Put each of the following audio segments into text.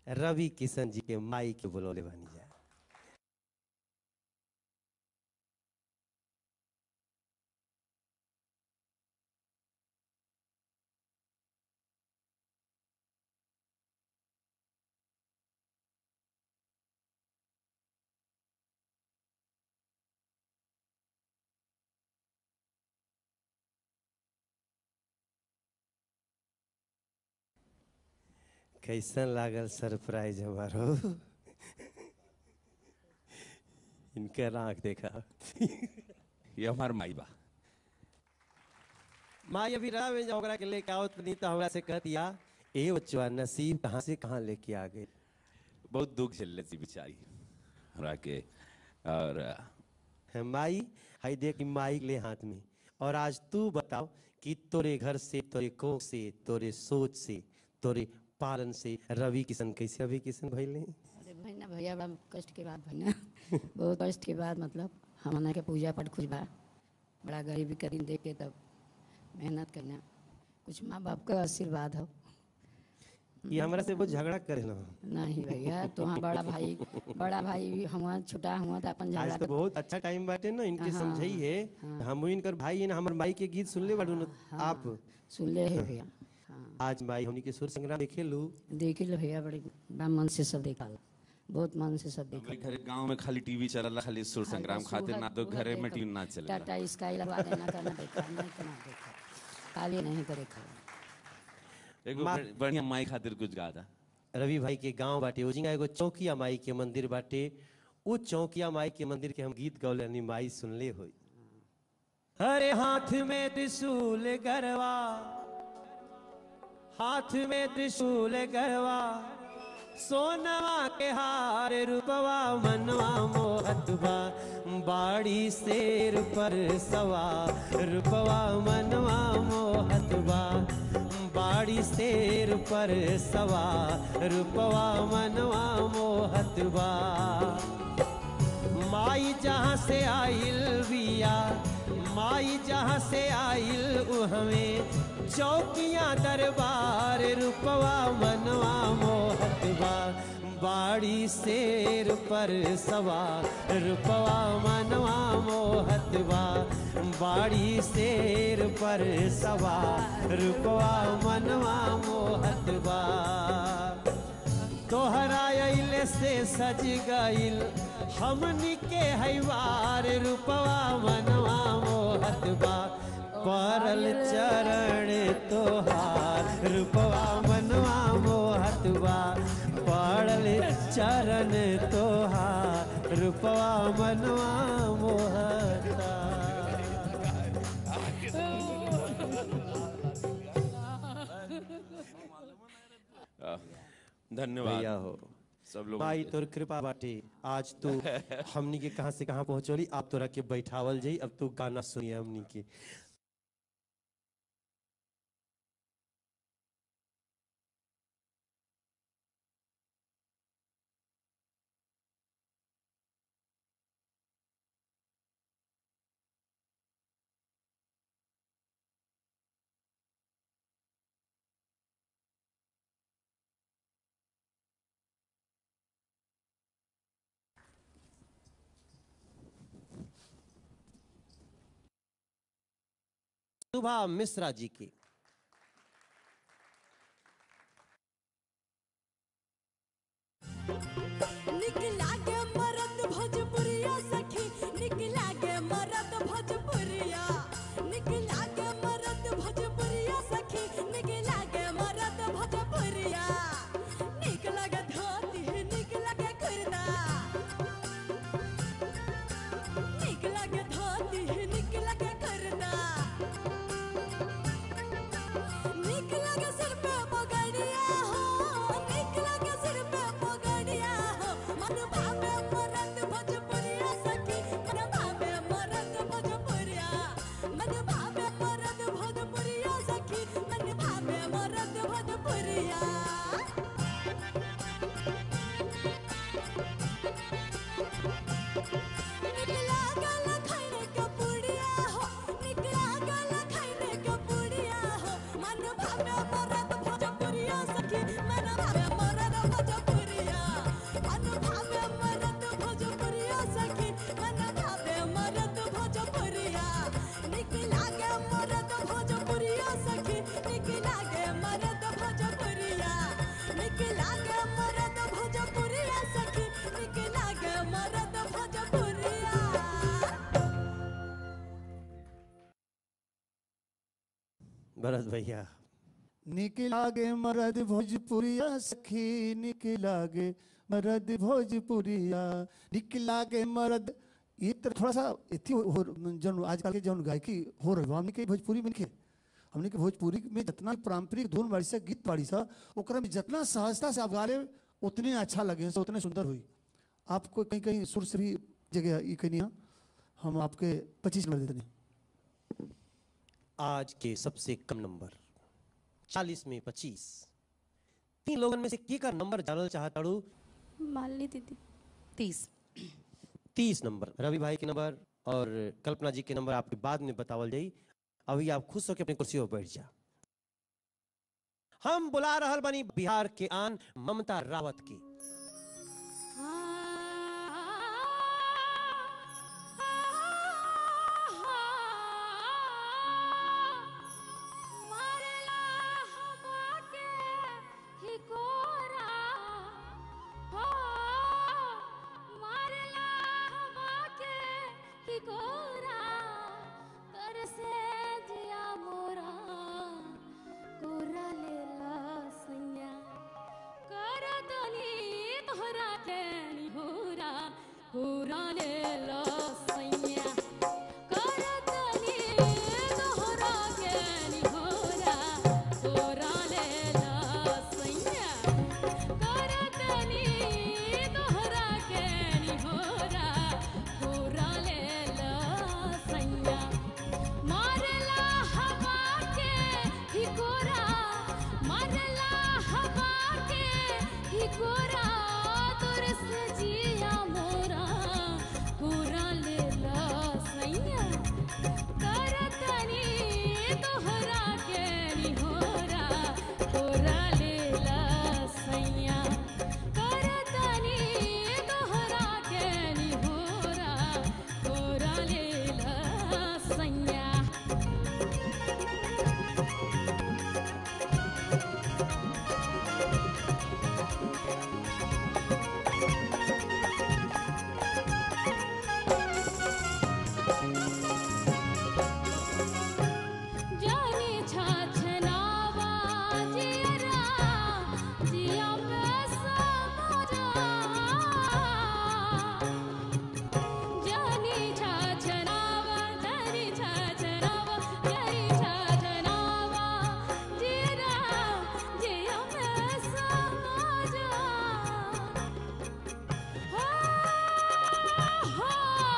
रवि किशन जी के माई के बुलौले बनी जाए कैसन लागल सरप्राइज हमारो इनकर आंख देखा ये हमार माई बा माई अभी राह में जा ओकरा के लेके आओ नहीं तो हमरा से कहत या ए बच्चा नसीब कहाँ से कहाँ लेके आ गए बहुत दुख झेल थी बेचारी हमरा के और अ, है माई हाई देख माई ले हाथ में और आज तू बताओ कि तोरे घर से तोरे कोख से तोरे सोच से तोरे पालन से रवि किशन कैसे रवि किशन भइले अरे भैया भैया बड़ा कष्ट के बाद भैया बहुत कष्ट के बाद मतलब हमने के पूजा पाठ कुछ बा बड़ा गरीबी करीन देख के तब मेहनत करना कुछ माँ बाप का आशीर्वाद हो ये हमरा से बहुत झगड़ा करे ना नहीं भैया तो हाँ बड़ा भाई बड़ा भाई हुआ छोटा हुआ तो अपन आज झगड़ा तो बहुत अच्छा टाइम बाटे ना इनके हाँ, समझाई है हम इनकर भाई है ना हमर माई के गीत सुनले बाड़ू ना आप सुन ले है भैया हाँ आज माई हमनी के सुर संग्राम देखे लू देख ले भैया बड़े बड़ा मन से सब देखा बहुत मन से सब देखा हमारे घरे गांव में खाली टीवी चलला खाली सुर संग्राम खातिर ना तो घरे में टीवी ना चलेला टाटा स्काई लगवा देना करना देखा नहीं तो ना देखा खाली नहीं करे खा एगो बड़- बढ़िया माई खातिर कुछ गा था रवि भाई के गांव बाटे ओजिंगा एगो चौकिया माई के मंदिर बाटे उ चौकिया माई के मंदिर के हम गीत गौले यानी माई सुनले होई हरे हाथ में त्रिशूल गरवा हाथ में त्रिशूल गरवा सोनवा के हार रूपवा मनवा मोहतबा बाड़ी शेर पर सवा रूपवा मनवा मोहतबा बाड़ी शेर पर सवा रूपवा मनवा मोहतबा माई जहाँ से आइल बिया माई जहाँ से आइल उ हमें चौकियाँ दरबार रूपवा मनवा मोहतबा बाड़ी शेर पर सवा रूपवा मनवा मोहतबा बाड़ी शेर पर सवा रूपवा मनवा मोहतबा तोहरा अइले से सज गइल हमनी के हैवार रूपवा मनवा मोहतबा परल चरण तोहार रूपवा मनवा मोहतबा पड़ल चरण तोहार रूपवा मनवा मोहता अ, धन्यवाद भैया हो सब लोग भाई तोर कृपा बाटे आज तू हमनी के कहां से कहां पहुंचोली अब तोरा के बैठावल जाई अब तू गाना सुनिए हमनी के सुभा मिश्रा जी की निकला गे मरद भोजपुरिया सखी निकला गे मरद भोजपुरिया निकला गे मरद भोजपुरिया सखी निकला गे मरद भोजपुरिया निकला गे धोती निकला गे कुर्ता निकला गे धोती निकला गे कुर्ता निकला गे सिर पे पगड़िया हो निकला गे सिर पे पगड़िया हो मन भावे भरत भैया निक लागे मरद भोजपुरिया सखी निक लागे मरद भोजपुरिया निक लागे मरद ये तो थोड़ा सा इतनी हो, हो जन आजकल के जन गायकी हो रही हमने के भोजपुरी में नहीं हमने के भोजपुरी में जितना पारंपरिक धुन बाड़ी सा गीत बाड़ी सा ओकरा में जितना सहजता से आप गा ले उतने अच्छा लगे से उतने सुंदर हुई आपको कहीं कहीं सुर से भी जगह ये कहीं नहीं हम आपके पच्चीस नंबर देते नहीं आज के सबसे कम नंबर चालीस में पच्चीस तीन लोगन में से के का नंबर जानल चाहताड़ू मालिनी दीदी तीस तीस नंबर रवि भाई के नंबर और कल्पना जी के नंबर आपके बाद में बतावल जाई अभी आप खुश होकर अपनी कुर्सी पर बैठ जा हम बुला रहल बनी बिहार के आन ममता रावत की मारेला हवा के हिकोरा हो मारेला हवा के हिकोरा कर से जिया मोरा कोरा लेला सैया कर दनी तोहरा के निहोरा कोरा लेला सैया कर दनी तोहरा के निहोरा कोरा लेला सैया कर दनी तोहरा के निहोरा कोरा लेला सैया मारला हवा के हिकोरा मारला हवा के हिकोरा तोर से जिया मोरा पूरा लेला सैया करतनी तोहरा के निहोरा पूरा लेला सैया करतनी तोहरा के निहोरा पूरा लेला सैया जानी छाछनावा जियरा जिया पे समझा जानी छाछनावा जानी छाछनावा जानी छाछनावा जियरा जिया पे समझा हो हो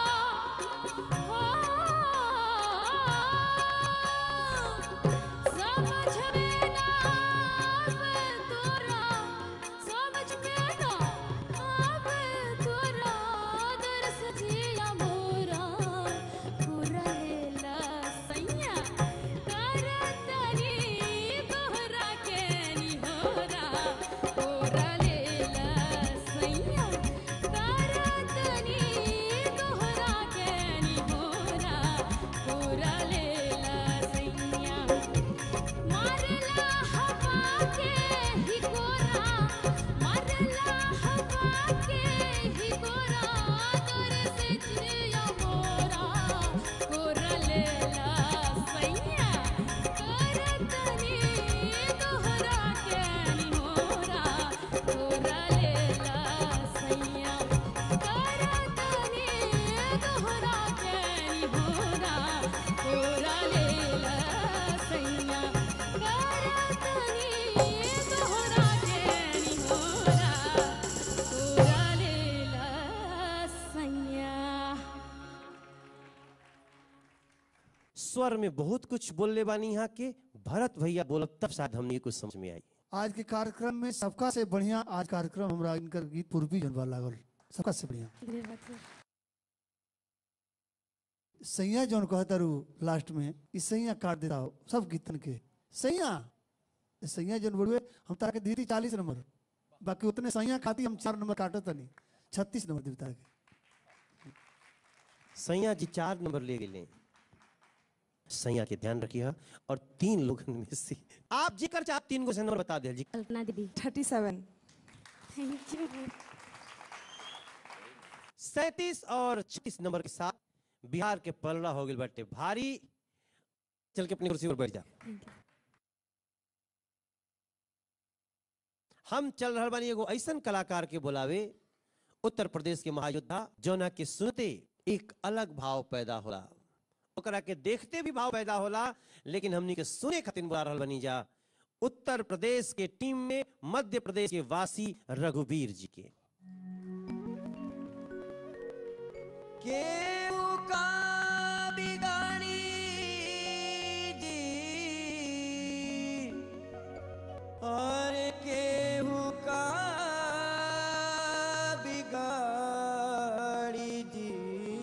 समझ में ना आवे तोरा समझ में ना आवे तोरा दर्स जिया मोरा पूरा लेला सैया करतनी तोहरा के निहोरा पूरा लेला सैया करतनी तोहरा के निहोरा पूरा लेला सैया मारला हवा के हिकोरा मारला हवा के हिकोरा तोर से जिया मोरा कोरा लेला सैया करतनी तोहरा के निहोरा कोरा लेला सैया करतनी तोहरा के निहोरा कोरा लेला सैया करतनी तोहरा के निहोरा कोरा लेला सैया स्वर में बहुत कुछ बोलने बानी यहाँ के भरत भैया बोलब तब शायद हमने कुछ समझ में आई आज के कार्यक्रम में सबका से बढ़िया आज कार्यक्रम हमरा इनकर गीत पूर्वी जनवा लागल सबका से बढ़िया सैया जौन कहता रू लास्ट में इस सैया काट देता हो सब गीतन के सैया ये सैया जौन बड़ुए हम तारा के दीदी चालीस नंबर बाकी उतने सैया खाती हम चार नंबर काटत नहीं छत्तीस नंबर दी तारा के सैया जी चार नंबर ले गए सैया के ध्यान रखिए और तीन लोगन में से आप जेकर चाहे तीन को से नंबर बता दे जी कल्पना दीदी थर्टी सेवन थैंक यू सैतीस और छत्तीस नंबर के साथ बिहार के पलड़ा हो गए बटे भारी चल के अपनी कुर्सी पर बैठ जा हम चल रहा बानी एगो ऐसन कलाकार के बुलावे उत्तर प्रदेश के महायोद्धा जौना के सुनते एक अलग भाव पैदा होला ओकरा के देखते भी भाव पैदा होला लेकिन हमनी के सुने खातिर बुला रहल बनी जा उत्तर प्रदेश के टीम में मध्य प्रदेश के वासी रघुवीर जी के केहू का बिगाड़ी जी और केहू का बिगाड़ी जी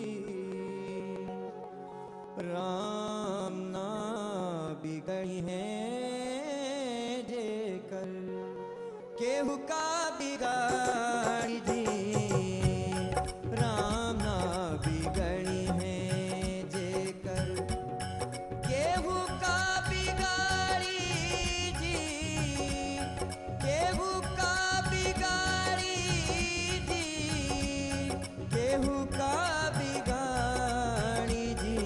राम ना बिगड़ी है जेकर केहू का बिगाड़ी जी राम ना बिगड़ी है जेकर केहू का बिगाड़ी जी केहू का बिगाड़ी जी केहू का बिगाड़ी जी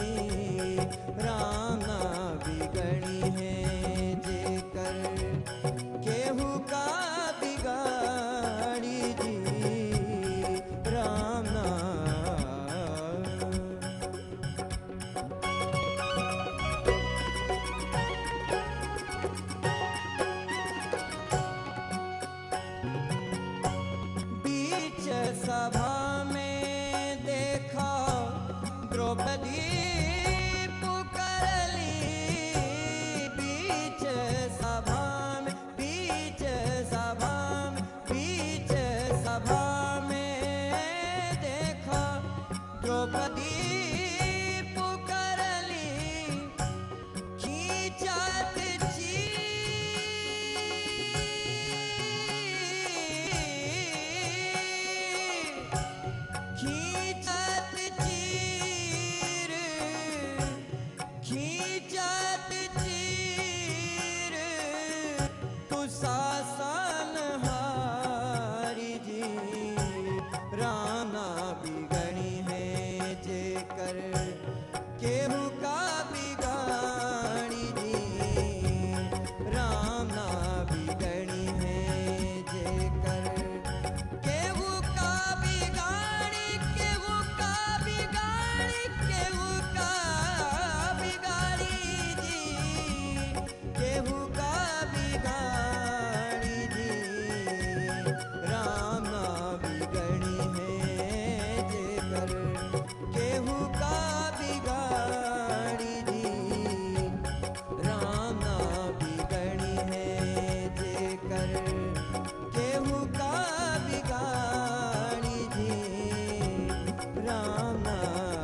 राम ना बिगड़ी है जेकर केहू का बिगाड़ी जी राम ना बीच सभा में देखा द्रौपदी पुकारली बीच सभा में बीच सभा में बीच सभा में देखा द्रौपदी पुकारली खींचत चीर खींचत चीर खींचत चीर कुशासन हारी जी राना बिगड़ी है जेकर केहू का बिगाड़ी जी राना बिगड़ी है जेकर केहू का बिगाड़ी केहू का बिगाड़ी केहू का बिगाड़ी जी केहू का बिगाड़ी जी राम ना बिगड़ी है जेकर केहू का बिगाड़ी जी राम ना बिगड़ी है जेकर केहू का बिगाड़ी जी राम ना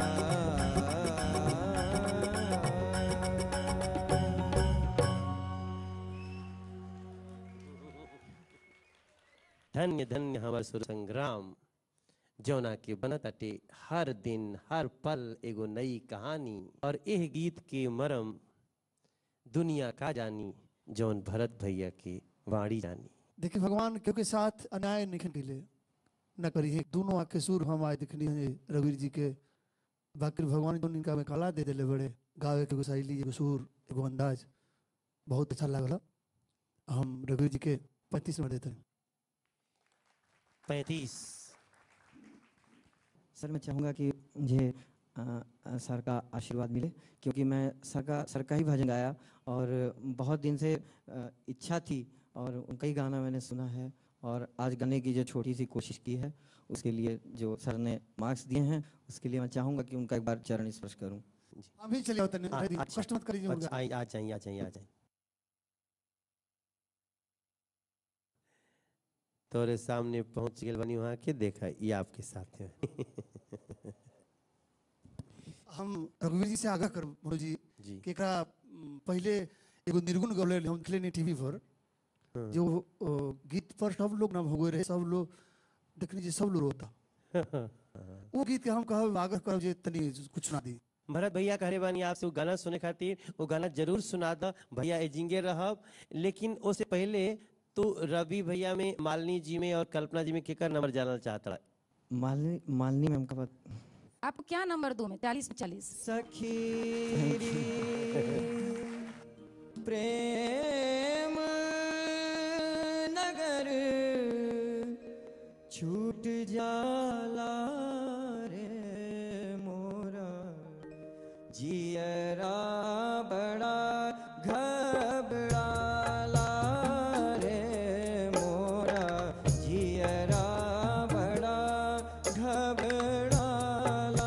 धन्य धन्य हमार सुर संग्राम जौना के बनत अटे हर दिन हर पल एगो नई कहानी और एह गीत के मरम दुनिया का जानी जौन भरत भैया के वाणी जानी देखिए भगवान क्योंकि साथ अन्याय नहीं खेले न करिए दोनों आके सुर हम आए दिखनी है रविर जी के बाकी भगवान जो इनका में कला दे दिले बड़े गावे के एगो शैली एगो सुर एगो अंदाज बहुत अच्छा लागल हम रघुवीर जी के पैंतीस में देते हैं पैंतीस सर मैं चाहूँगा कि मुझे अ, अ, सर का आशीर्वाद मिले क्योंकि मैं सर का सर का ही भजन गाया और बहुत दिन से अ, इच्छा थी और उनका ही गाना मैंने सुना है और आज गाने की जो छोटी सी कोशिश की है उसके लिए जो सर ने मार्क्स दिए हैं उसके लिए मैं चाहूँगा कि उनका एक बार चरण स्पर्श करूँ अभी चले होते आ- नहीं अच्छा, कष्ट मत करिए अच्छा, उनका। आई- आ जाइए आ जाइए आ जाइए तोरे सामने पहुंच गए बनी वहां के देखा ये आपके साथ है हम रघुवीर जी से आगाह कर मनोज जी जी कि एकरा म, पहले एगो निर्गुण गौले हम देखले नहीं टीवी पर जो अ, गीत पर सब लोग ना भगवे रहे सब लोग देखने जी सब लोग रोता वो गीत के हम कहब आग्रह करब जे तनी कुछ ना दी भरत भैया कहे बानी आपसे वो गाना सुने खातिर वो गाना जरूर सुना द भैया एजिंगे रहब लेकिन उससे पहले तू रवि भैया में मालिनी जी में और कल्पना जी में केकर नंबर जानना चाहता मालनी मालनी मैम का पत आपको क्या नंबर दूं मैं चालीस में चालीस सखीरी प्रेम नगर छूट जाला रे मोरा जियरा बड़ा घबराला रे मोरा जियरा बड़ा घबराला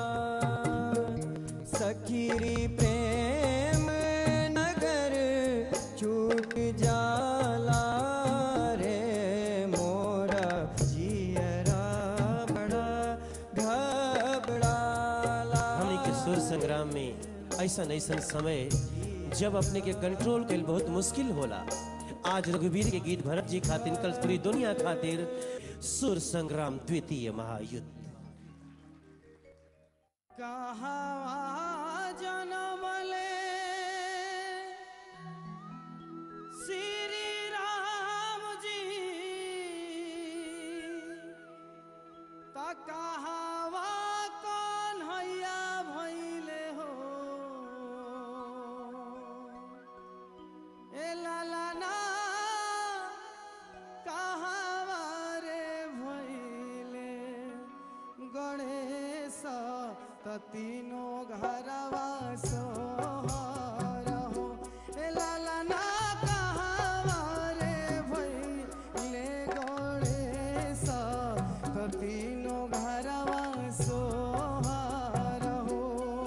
सखीरी प्रेम नगर छूट जाला रे मोरा जियरा बड़ा घबराला हमनी के सुर संग्राम में ऐसन ऐसन समय जब अपने के कंट्रोल कल बहुत मुश्किल होला आज रघुवीर के गीत भरत जी खातिर कल पूरी दुनिया खातिर सुर संग्राम द्वितीय महायुद्ध कहावा जनमले श्री राम जी त कहावा कौन हैया भैले हो ए लाला ना कहावा रे भैले गणेश त तीनो घरवा सोहर हो ए लाला ना कहावा रे भैले गणेश त तीनो घरवा सोहर हो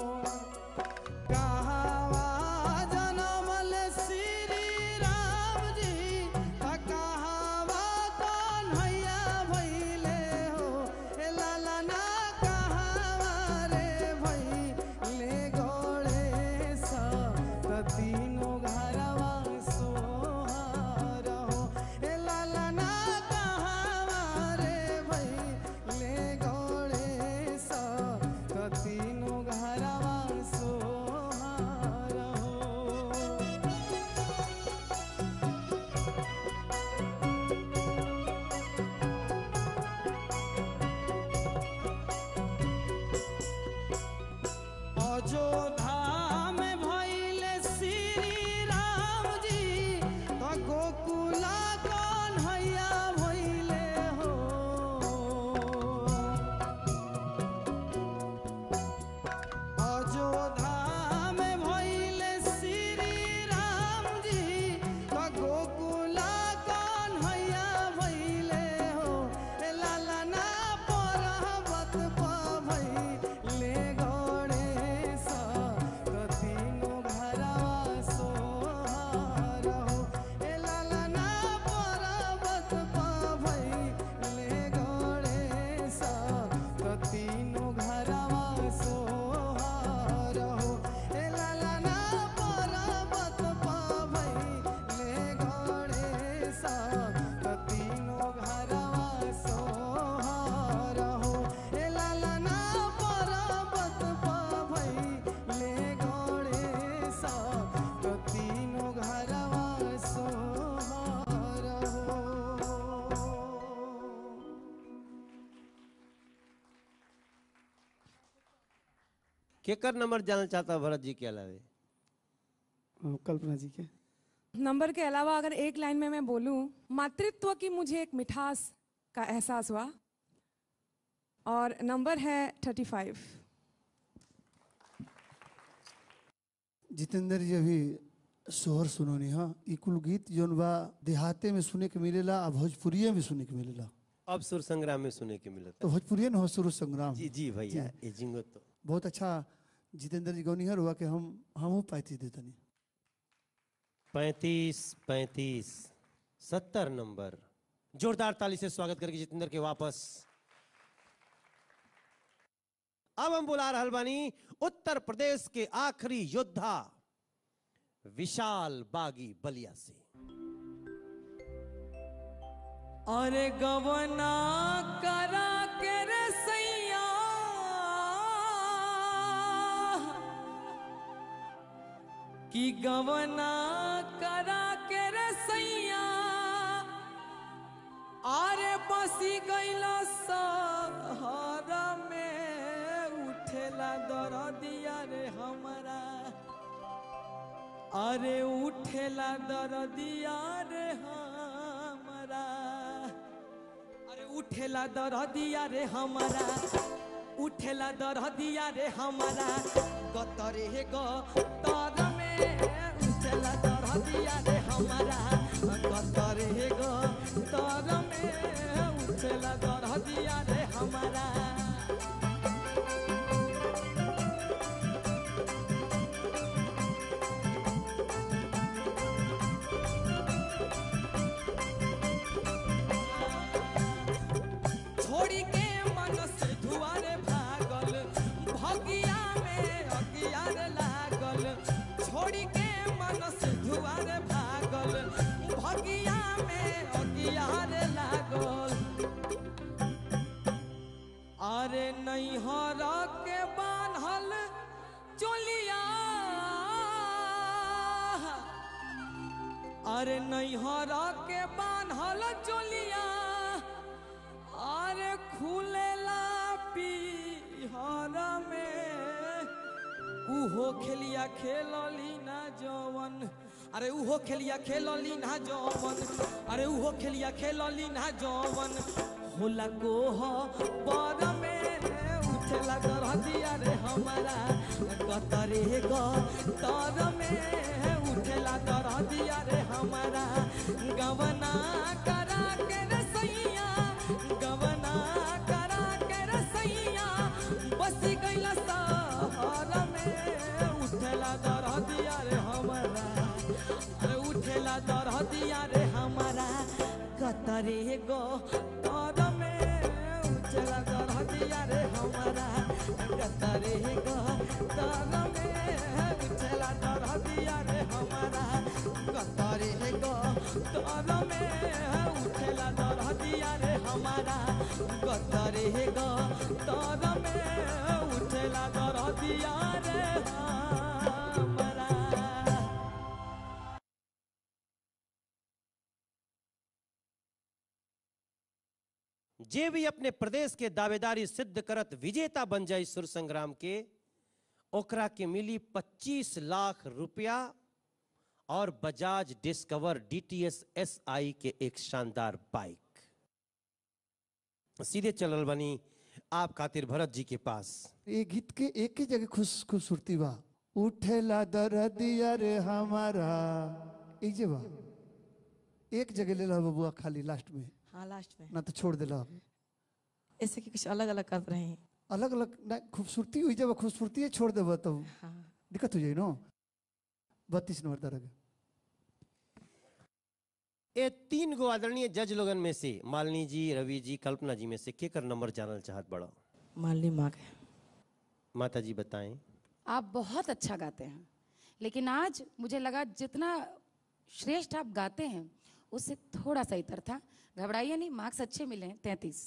कहावा जनमल श्री राम जी त कहावा कौन हैया भैले हो ए लाला ना कहावा रे भैले गणेश त तीनो घरवा सोहर हो ए लाला ना कहावा रे भैले गणेश त तीनो घरवा सोहर हो अयोध्या में भइले श्री राम जी त गोकुला कौन हैया भइले हो अयोध्या में भइले श्री राम जी त गोकुला कौन हैया भइले हो ए लाला ना पर्वत प भइले गणेश त तीनो घरवा सोहर हो ए लाला ना पर्वत प भइले गणेश त तीनो घरवा सोहर हो ए लाला ना पर्वत प भइले गणेश त तीनो घरवा सोहर हो ए लाला ना पर्वत प भइले गणेश त तीनो घरवा सोहर हो केकर नंबर जानना चाहता भरत जी के अलावे कल्पना जी के नंबर के अलावा अगर एक लाइन में मैं बोलूं मातृत्व की मुझे एक मिठास का एहसास हुआ और नंबर है थर्टी फाइव जितेंद्र जी अभी सोहर सुनोनी हाँ ई कुल गीत जौन बा देहाते में सुने के मिलेला आ भोजपुरिये में सुने के मिलेला अब सुर संग्राम में सुने के मिलता तो भोजपुरिये न हो सुर संग्राम जी जी भैया ये जिंगो तो बहुत अच्छा जितेंद्र जी गौनिहर हुआ कि हम हमहू पाती देतनी पैंतीस पैंतीस सत्तर नंबर जोरदार ताली से स्वागत करके जितेंद्र के वापस अब हम बुला रहल बानी उत्तर प्रदेश के आखिरी योद्धा विशाल बागी बलिया से अरे गवना करा के रे सैया कि गवना करा के रे सैया अरे बसी गईला सहर में उठेला दरदिया रे हमरा अरे उठेला दरदिया रे हमरा अरे उठेला दरदिया रे हमारा उठेला दरदिया रे हमारा गतरे गो तर में उठेला दरदिया रे हमारा गतरे गो तर में उठेला दरदिया रे हमारा छोड़ी के मन से धुआरे भागल भगिया में अगियार लागल छोड़ी के मन से धुआरे भागल भगिया में अगियार लागल अरे नैहर के बान्हल चोलिया अरे नैहर के बान्हल चोलिया अरे खुलेला पीहर में उहो खेलिया खेलली ना जवन अरे उहो खेलिया खेलली ना जवन अरे उहो खेलिया खेलली ना जवन होला कोह पर में उठेला दरदिया रे हमारा कतरे ग तर में उठेला दरदिया रे हमारा गवना करा के रे सैया गवना करा के रे सैया बस गइला सहर में उठेला दरदिया रे हमारा अरे उठेला दरदिया रे हमारा कतरे गो तर में उठेला दरदिया रे हमारा कतरे गो तर में उठेला दरदिया रे हमारा कतरे गो तर में उठेला दरदिया रे हमारा कतरे गो तर में उठेला दरदिया रे हमारा जे भी अपने प्रदेश के दावेदारी सिद्ध करत विजेता बन जाए सुर संग्राम के ओकरा के मिली 25 लाख रुपया और बजाज डिस्कवर डीटीएस एसआई के एक शानदार बाइक सीधे चलल बनी आप खातिर भरत जी के पास ये गीत के एक ही जगह खुश खूबसूरती बा उठेला दरदिया रे हमारा एक जे बा एक जगह ले ला बबुआ खाली लास्ट में हाँ लास्ट में ना तो छोड़ देला ऐसे कि कुछ अलग अलग कर रहे हैं अलग अलग ना खूबसूरती हुई जब खूबसूरती छोड़ देबा तो हाँ दिक्कत हो जाई नो बत्तीस नंबर तरह ये तीन गो आदरणीय जज लोगन में से मालिनी जी रवि जी कल्पना जी में से केकर नंबर जानल चाहत बड़ा माली माँ के माता जी बताएं आप बहुत अच्छा गाते हैं लेकिन आज मुझे लगा जितना श्रेष्ठ आप गाते हैं उससे थोड़ा सा इतर था घबराइए नहीं मार्क्स अच्छे मिले हैं तैतीस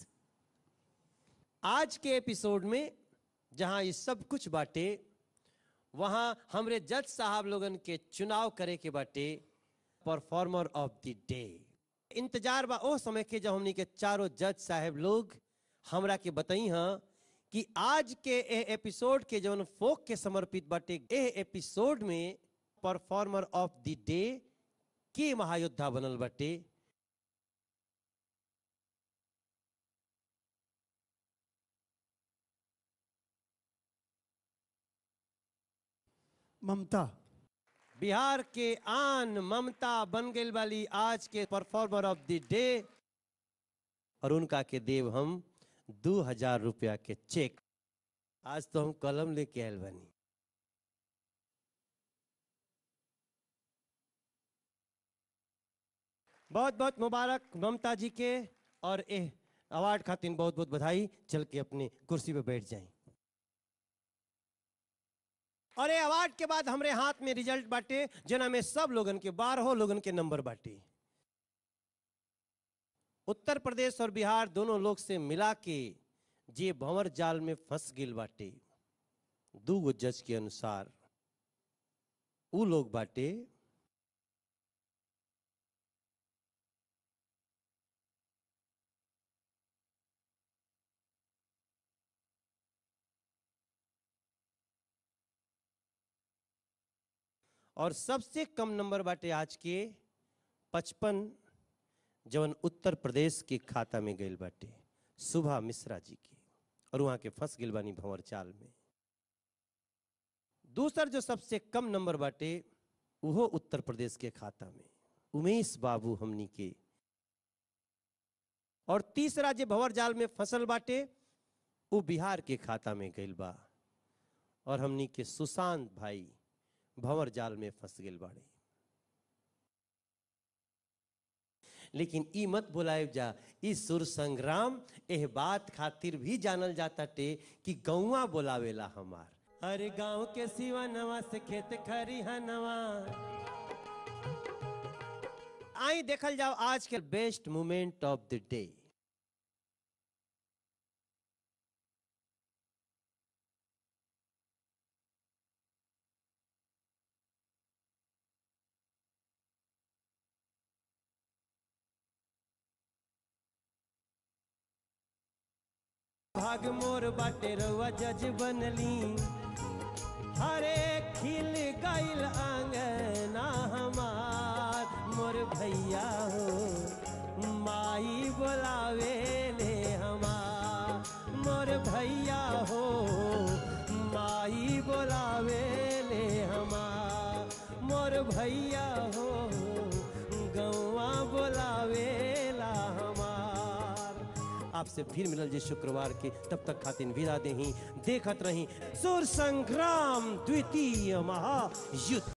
आज के एपिसोड में जहां ये सब कुछ बाटे वहां हमरे जज साहब लोगन के चुनाव करे के बाटे परफॉर्मर ऑफ द डे इंतजार बा ओ समय के जब हमनी के चारों जज साहब लोग हमरा के बताई हां कि आज के ए एपिसोड के जौन फोक के समर्पित बाटे ए एपिसोड में परफॉर्मर ऑफ द डे के महायोद्धा बनल बाटे ममता बिहार के आन ममता बन गई वाली आज के परफॉर्मर ऑफ द डे और उनका के देव हम दो हजार रुपया के चेक आज तो हम कलम लेके आयल बनी बहुत बहुत मुबारक ममता जी के और ए अवार्ड खातिर बहुत बहुत बधाई चल के अपनी कुर्सी पे बैठ जाएं और ये अवार्ड के बाद हमरे हाथ में रिजल्ट बाटे जना में सब लोगन के बारह लोगन के नंबर बाटे उत्तर प्रदेश और बिहार दोनों लोग से मिला के जे भंवर जाल में फंस गिल बाटे दू गो जज के अनुसार उ लोग बाटे और सबसे कम नंबर बाटे आज के पचपन जवन उत्तर प्रदेश के खाता में गईल बाटे सुभा मिश्रा जी के और वहां के फंस गिल बानी भंवर चाल में दूसर जो सबसे कम नंबर बाटे उहो उत्तर प्रदेश के खाता में उमेश बाबू हमनी के और तीसरा जे भंवर जाल में फसल बाटे वो बिहार के खाता में गइल बा और हमनी के सुशांत भाई भंवर जाल में फंस गइल बाड़े लेकिन ई मत बुलाए जा ई सुर संग्राम एह बात खातिर भी जानल जाता टे कि गौवा बोलावेला हमार अरे गांव के सिवा नवा से खेत खरी नवा आई देखल जाओ आज के best moment of the day भाग मोर बाटे रउआ जज बनली हरे खिल गइल आंगना हमार मोर भैया हो माई बोलावे ले हमार मोर भैया हो माई बोलावे ले हमार मोर भैया हो गौवा बोलावे ला हमार आपसे फिर मिलल जे शुक्रवार के तब तक खातिन विदा देही देखत रही सुर संग्राम द्वितीय महायुद्ध